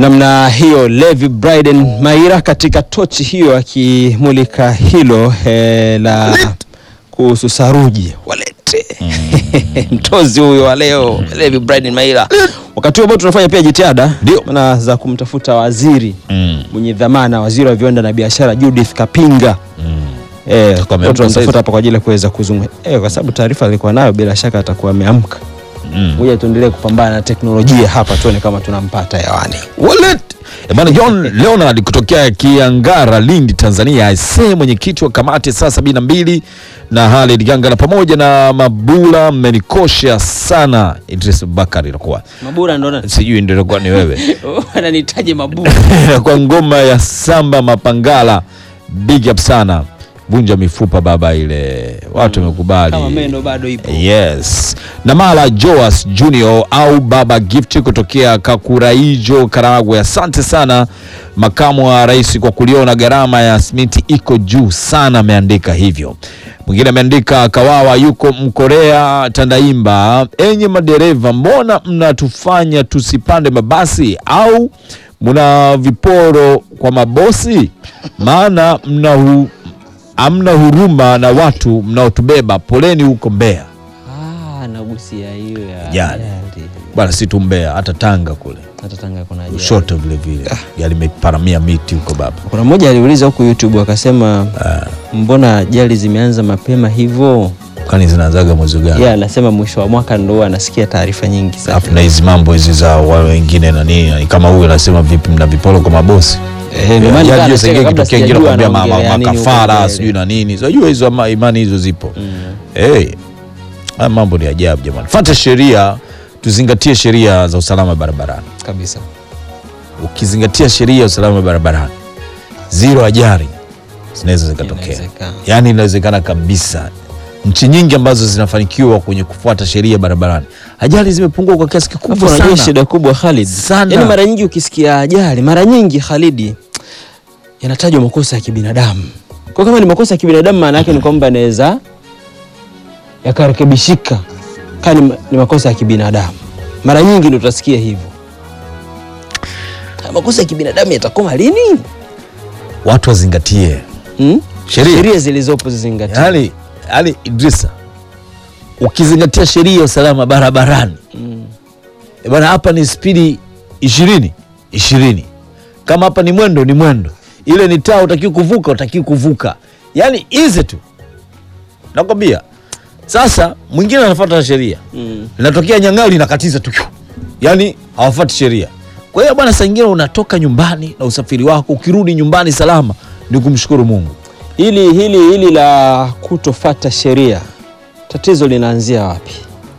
namna hiyo Levi Bryden Maira katika tochi hiyo akimulika hilo eh, la kuhusu saruji walete mtozi huyo wa leo Levi Bryden Maira. Wakati huo ambao tunafanya pia jitihada Ndio. maana za kumtafuta waziri Mm. mwenye dhamana, waziri wa viwanda na biashara Judith Kapinga eh, Atakuwa kwa ameamka tunamtafuta saizi. hapa kwa ajili ya kuweza kuzungumza eh, kwa sababu taarifa alikuwa nayo, bila shaka atakuwa ameamka. Mm. Ngoja tuendelee kupambana na teknolojia hapa, tuone kama tunampata hewani. Wallet. Eh, Bwana John Leonard kutokea Kiangara, Lindi, Tanzania, aisee mwenyekiti wa kamati saa sabini na mbili na Halid Gangala pamoja na Mabula mmenikosha sana. Idris Bakari inakuwa Mabura ndo nani? sijui ndio inakuwa ni wewe Ananitaje Mabura? kwa ngoma ya samba mapangala, big up sana, vunja mifupa baba, ile watu wamekubali Kama meno bado ipo. Yes. Namala Joas Junior au Baba Gift kutokea Kakuraijo, Karagwe. Asante sana makamu wa rais kwa kuliona gharama ya simiti iko juu sana, ameandika hivyo. Mwingine ameandika Kawawa yuko Mkorea Tandaimba, enye madereva, mbona mnatufanya tusipande mabasi au mna viporo kwa mabosi? Maana mna hu, hamna huruma na watu mnaotubeba. Poleni huko Mbeya. Ah, nagusia hiyo ya Ajali. ajali. Bwana si tu Mbeya, hata Tanga kule Hata Tanga kuna ajali. Lushoto vile vile gari imeparamia miti huko baba. Kuna mmoja aliuliza huku YouTube akasema mbona ajali zimeanza mapema hivyo? Kwani zinaanzaga mwezi gani? Yeye anasema mwisho wa mwaka ndo anasikia taarifa nyingi sana. Alafu na hizi mambo hizi za wale wengine na nini, ni kama huyu anasema vipi, mna vipolo kwa mabosi Eh, ndio maana Ajali nikawa hiyo nacheka sengine kabla kitokea ingine sijajua kwambia ma- ma- anaongelea nini huko makafara mbele. sijui na nini, unajua hizo ama- imani hizo zipo. Hey, haya mambo ni ajabu jamani. Fuata sheria, tuzingatie sheria za usalama barabarani. kabisa. Ukizingatia sheria ya usalama barabarani, zero ajali zinaweza zikatokea. Inawezekana. Yaani inawezekana kabisa. Nchi nyingi ambazo zinafanikiwa kwenye kufuata sheria barabarani, ajali zimepungua kwa kiasi Alafu kikubwa unajua sana. shida kubwa Khalid. Sana. Yaani mara nyingi ukisikia ajali, mara nyingi Khalidi yanatajwa makosa ya kibinadamu. Kwa kama ni makosa ya kibinadamu maana yake ni kwamba yanaweza yakarekebishika. Kama ni, ma- ni makosa ya kibinadamu. Mara nyingi ndio utasikia hivyo. Haya Makosa ya kibinadamu yatakoma lini? Watu wazingatie Hmm? sheria. Sheria zilizopo zizingatiwe. Yaani, yaani Idrisa, ukizingatia sheria ya usalama barabarani Mm. e bwana, hapa ni spidi ishirini ishirini, kama hapa ni mwendo ni mwendo, ile ni taa, utakiwa kuvuka, utakiwa kuvuka, yaani hizi tu nakwambia. Sasa mwingine anafuata sheria Mm. linatokea nyang'ao linakatiza tu, yaani hawafuati sheria. Kwa hiyo bwana, saa ingine unatoka nyumbani na usafiri wako, ukirudi nyumbani salama, ni kumshukuru Mungu. Hili hili hili la kutofata sheria tatizo linaanzia wapi?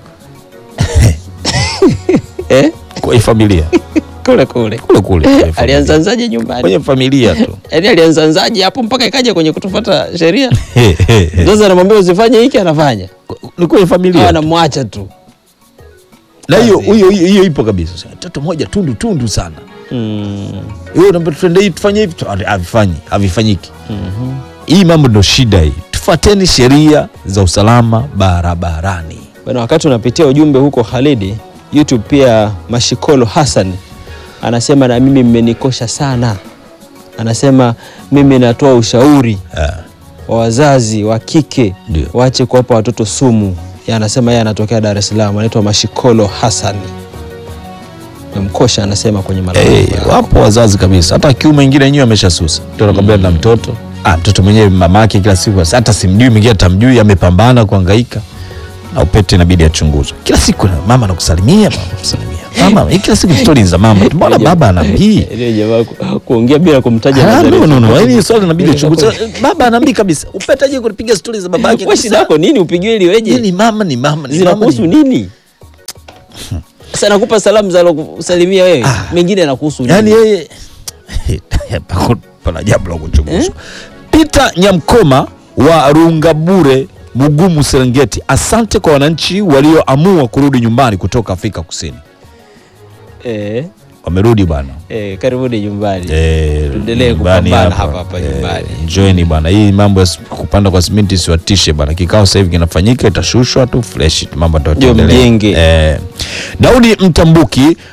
eh? Kwa hii familia Kule kule. kule kule kwenye familia. Alianzanzaje nyumbani? kwenye familia tu Yaani alianzanzaje hapo mpaka ikaja kwenye kutofuata sheria? Sasa anamwambia usifanye hiki anafanya. ni kwenye Au familia tu. anamwacha tu. na hiyo kazi. hiyo hiyo hiyo ipo kabisa Sasa, mtoto mmoja tundu tundu sana Mm. hiyo unaambia tuende hivi tufanye hivi tu- havifanyi havifanyiki hii mambo ndo shida hii tufuateni sheria za usalama barabarani Bwana, wakati unapitia ujumbe huko Khalidi, YouTube pia Mashikolo Hassan anasema na mimi mmenikosha sana. Anasema mimi natoa ushauri Ah, wa wazazi wa kike Ndio. waache kuwapa watoto sumu. Yeye anasema yeye anatokea Dar es Salaam, anaitwa Mashikolo Hassan. Memkosha anasema kwenye malalamiko eh, yako. wapo wazazi kabisa hata kiume ingine yenyewe ameshasusa mtu anakwambia na mtoto ah, mtoto mwenyewe mamake kila siku hata simjui mwingine atamjui amepambana kuhangaika na upete inabidi achunguzwe kila siku na mama anakusalimia mama anakusalimia mama hii kila siku stori za mama mbona baba anaambii Ile jamaa ku- kuongea bila kumtaja Ah, Nazareti. no, no, no. Yaani swali inabidi Ile uchunguze. itakuwa- Baba anaambii kabisa upetaje kupiga stori za babake Wewe shida yako nini upigiwe ili weje? ni mama ni mama ni zinakuhusu mama, ni- nini? Sasa nakupa salamu za kusalimia wewe, mengine yanakuhusu nini? yaani yeye Pako- pana jambo la kuchunguzwa Peter Nyamkoma wa Rungabure Mugumu Serengeti asante kwa wananchi walioamua kurudi nyumbani kutoka Afrika Kusini eh, wamerudi bwana eh, karibuni nyumbani. Eh, Tuendelee nyumbani kupambana hapa hapa Eh, nyumbani. Njoeni bwana, hii mambo ya s- kupanda kwa simenti siwatishe bwana. Kikao sasa hivi kinafanyika, itashushwa tu fresh, mambo Ndio yataendelea. mjenge. Eh, Daudi Mtambuki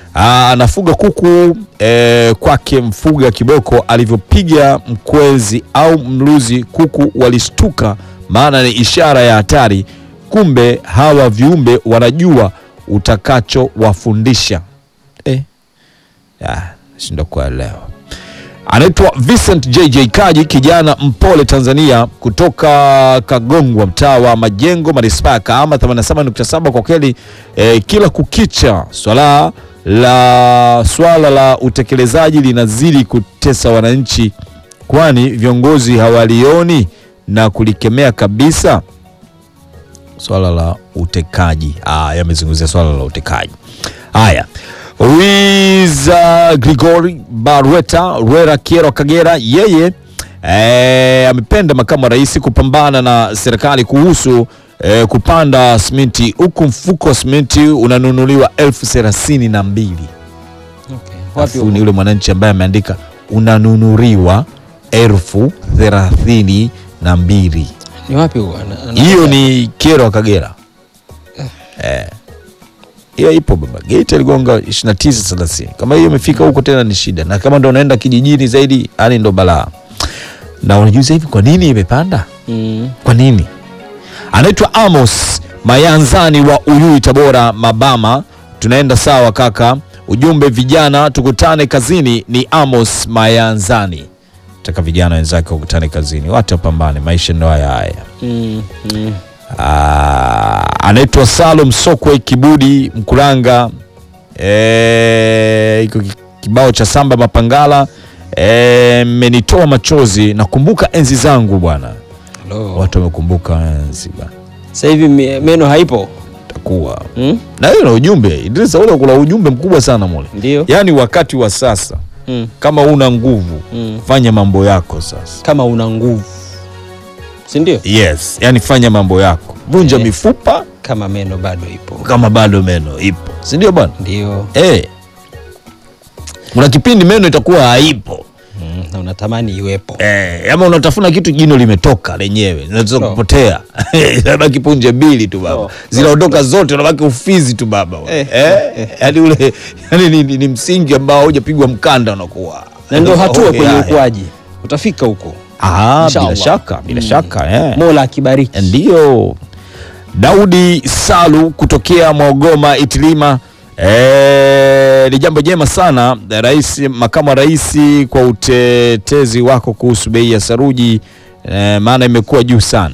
Aa, anafuga kuku eh, kwake mfuga kiboko alivyopiga mkwezi au mluzi, kuku walishtuka, maana ni ishara ya hatari. Kumbe hawa viumbe wanajua utakachowafundisha. Eh, ah, shindo kuelewa. Anaitwa Vincent JJ Kaji, kijana mpole Tanzania, kutoka Kagongwa, mtaa wa Majengo, manispaa ya Kahama 87.7. Kwa kweli eh, kila kukicha swala la swala la utekelezaji linazidi kutesa wananchi, kwani viongozi hawalioni na kulikemea kabisa swala la utekaji. Ah, yamezungumzia swala la utekaji. Haya, Wiza Grigori Barweta Rwera Kiero Kagera, yeye eh, amependa makamu wa rais kupambana na serikali kuhusu eh, kupanda simenti, huku mfuko wa simenti unanunuliwa elfu thelathini na mbili. Wapi Alafu ni yule mwananchi ambaye ameandika unanunuliwa elfu thelathini na mbili. ni wapi huo? Ana- ana- Hiyo ni Kiero Kagera. Eh. Hiyo ipo baba. Gate aligonga 29 30. Kama hiyo imefika huko tena ni shida. Na kama ndo unaenda kijijini zaidi, yani ndo balaa. Na unajuza hivi kwa nini imepanda? Mm. Kwa nini? Anaitwa Amos Mayanzani wa Uyui Tabora Mabama. Tunaenda sawa kaka. Ujumbe vijana tukutane kazini ni Amos Mayanzani. Taka vijana wenzake wakutane kazini. Watu wapambane, maisha ndo haya haya. Mm. Mm. Ah, anaitwa Salum Sokwe Kibudi Mkulanga. Eh, iko ki- kibao cha Samba Mapangala Eh, mmenitoa machozi. Nakumbuka enzi zangu bwana. Hello. Watu wamekumbuka enzi bwana, Sasa hivi me- meno haipo takuwa mm? na hiyo na ujumbe Idrisa, ule kuna ujumbe mkubwa sana mule, Ndio yaani wakati wa sasa mm. kama una nguvu Mm. fanya mambo yako sasa. kama una nguvu si ndio? Yes, yaani fanya mambo yako, vunja Eh. mifupa Kama meno bado ipo kama bado meno ipo, si ndio bwana? ndio Eh. Kuna kipindi meno itakuwa haipo. mm. na unatamani iwepo Eh, ama unatafuna kitu jino limetoka lenyewe, linaweza No. kupotea. Inabaki punje mbili tu baba. No. Zinaondoka zote, unabaki ufizi tu baba. Eh, Eh, yaani ule yaani ni, ni, ni msingi ambao hujapigwa mkanda unakuwa. na ndio hatua Okay, kwenye haya. ukuaji utafika huko Ah, Inshallah. bila shaka, bila Mm. shaka, eh. mola akibariki Ndiyo. Daudi Salu kutokea Mwagoma Itilima. E, ni jambo jema sana rais, makamu wa rais kwa utetezi wako kuhusu bei ya saruji e, maana imekuwa juu sana.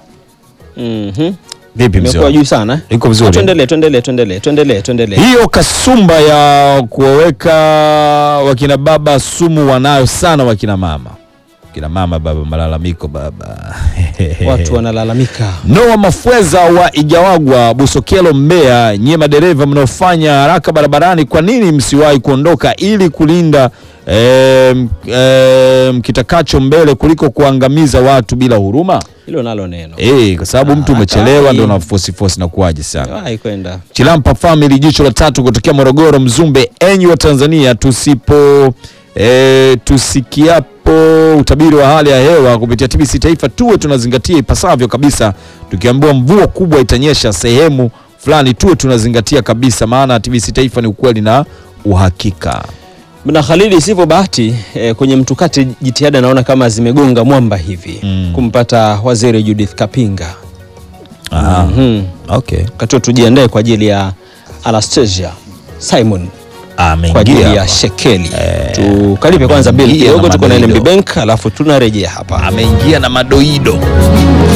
Mhm. Vipi mzee? imekuwa wangu? juu sana Iko vizuri. tuendelee tuendelee tuendelee tuendelee tuendelee Hiyo kasumba ya kuwaweka wakina baba sumu wanayo sana wakina mama. Wakina mama baba, malalamiko baba. watu wanalalamika Noa Mafweza wa Igawagwa, Busokelo, Mbeya, nyie madereva mnaofanya haraka barabarani, kwa nini msiwahi kuondoka ili kulinda em, em, kitakacho mbele kuliko kuangamiza watu bila huruma? hilo nalo neno Eh, kwa sababu mtu Ah, umechelewa hatari. ndio na fosi fosi na kuaje sana. wahi kwenda Chilampa Family, jicho la tatu kutokea Morogoro, Mzumbe. Enyi wa Tanzania, tusipo e, tusikiapo utabiri wa hali ya hewa kupitia TBC Taifa tuwe tunazingatia ipasavyo kabisa. Tukiambiwa mvua kubwa itanyesha sehemu fulani, tuwe tunazingatia kabisa, maana TBC Taifa ni ukweli na uhakika. na Khalidi, sivyo bahati eh, kwenye mtukati jitihada naona kama zimegonga mwamba hivi Mm. kumpata waziri Judith Kapinga. Ah, Mhm. okay. Wakati huo tujiandae kwa ajili ya Anastasia Simon kwa ajili Ameingia ya shekeli. Tukalipe kwanza bill ameingia kidogo, na tuko na madoido. NMB Bank alafu tunarejea hapa. ameingia na madoido.